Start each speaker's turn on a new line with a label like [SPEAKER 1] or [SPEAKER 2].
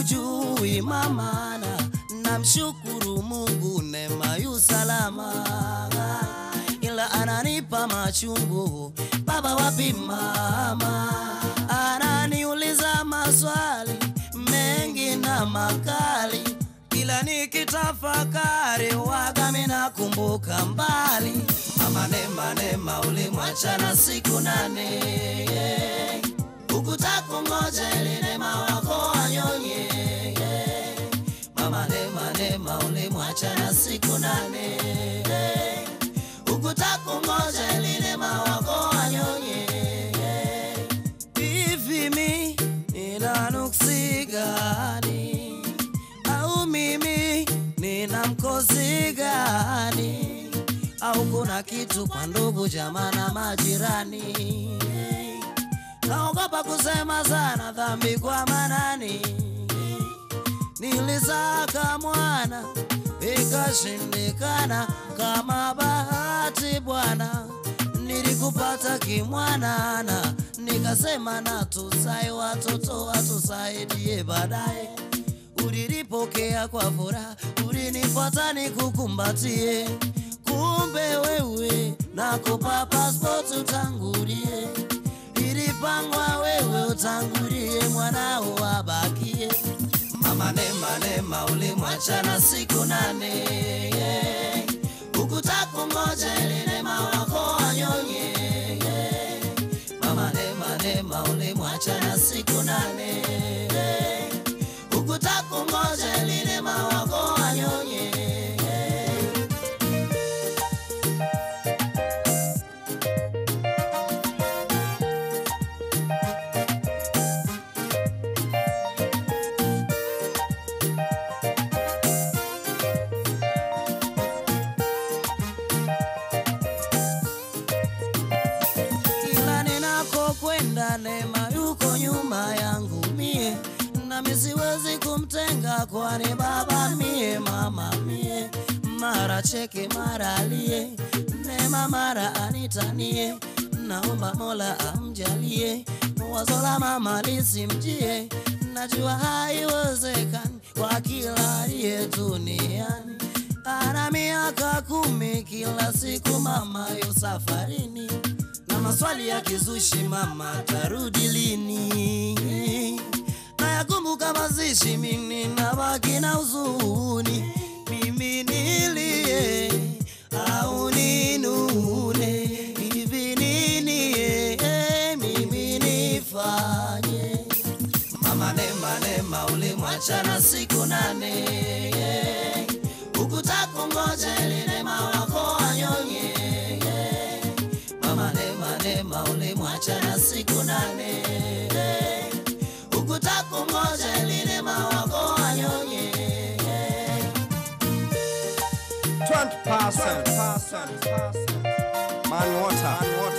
[SPEAKER 1] ujui mamana, namshukuru Mungu neema yu salama, ila ananipa machungu. Baba wapi mama? Ananiuliza maswali mengi na makali, ila nikitafakari waga minakumbuka mbali. Mama Neema, Neema ulimwachana siku nane ukutakungoja ili neema wako wanyonye. Mama Neema, Neema ulimwachana siku nane ukutakungoja ili neema wako wanyonye. Hivi mi nina nuksi gani? Au mimi nina mkosi gani? Au kuna kitu kwa ndugu jamaa na majirani? Naogopa kusema sana dhambi kwa manani. Nilisaka mwana ikashindikana, kama bahati Bwana nilikupata kimwanana, nikasema na tusai watoto watusaidie baadaye. Ulilipokea kwa furaha, ulinifuata nikukumbatie, kumbe wewe nakupa passport utangulie, ilipangwa wewe utangulie, mwanao abakie. Mama Neema, Neema ulimwachana siku nane ukutakungoja ili neema wako wanyonye. Mama Neema, Neema ulimwachana siku nane ukutakungoja ili neema wako wanyonye. kila ninakokwenda Neema yuko nyuma yangu mie, nami siwezi kumtenga, kwani baba mie, mama mie, mara cheke mara alie, Neema mara anitanie, naomba Mola amjalie, wazo la mama lisimjie, najua haiwezekani kwa kila aliye duniani ana miaka kumi, kila siku mama yu safarini na maswali ya kizushi, mama tarudi lini? Nayakumbuka mazishi, mimi nabaki na huzuni, mimi nilie au ninune, hivi nini eh, mimi nifanye? Mama Neema, Neema ulimwachana siku nane ukutakungoja ili neema wako wanyonye. Mama Neema, Neema ulimwachana siku nane ukutakungoja ili neema wako wanyonye.
[SPEAKER 2] 20%. Man water. Man water.